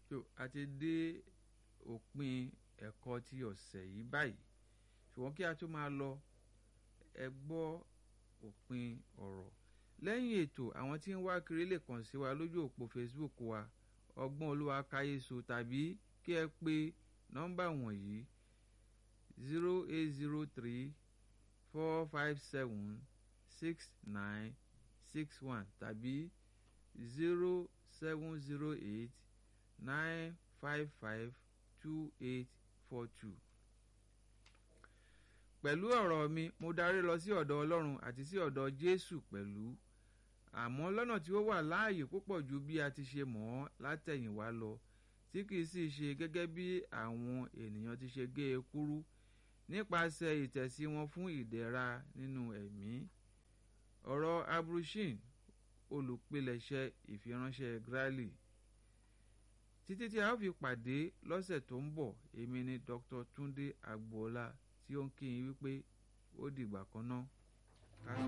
tó a ti dé òpin ẹ̀kọ́ ti ọ̀sẹ̀ yìí báyìí ṣùgbọ́n kí a tó máa lọ ẹ gbọ́ òpin ọ̀rọ̀ lẹ́yìn ètò àwọn tí ń wá kiri lè kàn sí wa lójú òpó Facebook wa ọgbọ́n olúwa káyéso tàbí kí ẹ pè nọ́mbà wọ̀nyí zero eight zero three four five seven six nine six one tàbí zero seven zero eight nine five five two eight four two. pẹ̀lú ọ̀rọ̀ mi mo darí lọ sí ọ̀dọ̀ ọlọ́run àti sí ọ̀dọ̀ jésù pẹ̀lú àmọ́ lọ́nà tí ó wà láàyè púpọ̀ ju bí a ti ṣe mọ̀ ọ́ látẹ̀yìnwá lọ tí kìí sì ṣe gẹ́gẹ́ bí àwọn ènìyàn ti ṣe gé e kúrú nípasẹ̀ ìtẹ̀sí wọn fún ìdẹ̀ra nínú ẹ̀mí ọ̀rọ̀ abrushin olùpilẹ̀ṣẹ̀ ìfiránṣẹ́ grali títí tí a ó fi pàdé lọ́sẹ̀ tó ń bọ̀ èmi ni Dr. Túndé Agboola tí ó ń kí yín wípé ó dìgbà kan náà.